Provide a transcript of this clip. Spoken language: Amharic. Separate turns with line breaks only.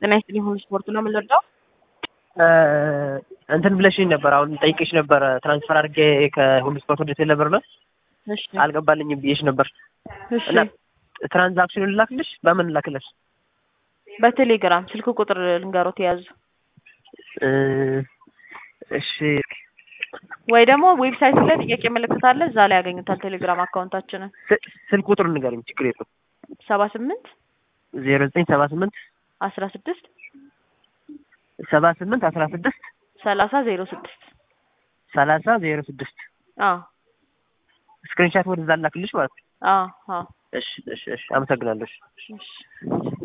ጤና ይስጥልኝ ሁሉ ስፖርት ነው የምንወደው።
እንትን ብለሽኝ ነበር። አሁን ጠይቄሽ ነበረ ትራንስፈር አድርጌ ከሁሉ ስፖርት ወደ ቴሌብር ነው
እሺ
አልገባልኝም ብዬሽ ነበር
እሺ
እና ትራንዛክሽኑን ልላክልሽ? በምን ልላክልሽ?
በቴሌግራም ስልክ ቁጥር ልንገሮት የያዙ
እ እሺ
ወይ ደግሞ ዌብሳይት ላይ ጥያቄ ምልክት አለ እዛ ላይ ያገኙታል። ቴሌግራም አካውንታችንን
ስ- ስልክ ቁጥሩን ንገሪኝ፣ ችግር የለውም።
ሰባ ስምንት
ዜሮ ዘጠኝ ሰባ ስምንት
አስራ ስድስት
ሰባ ስምንት አስራ ስድስት
ሰላሳ ዜሮ ስድስት
ሰላሳ ዜሮ ስድስት
አዎ
ስክሪንሻት ወደዛ ላክልሽ ማለት ነው።
አዎ አዎ
እሺ እሺ እሺ፣ አመሰግናለሁ። እሺ።
እሺ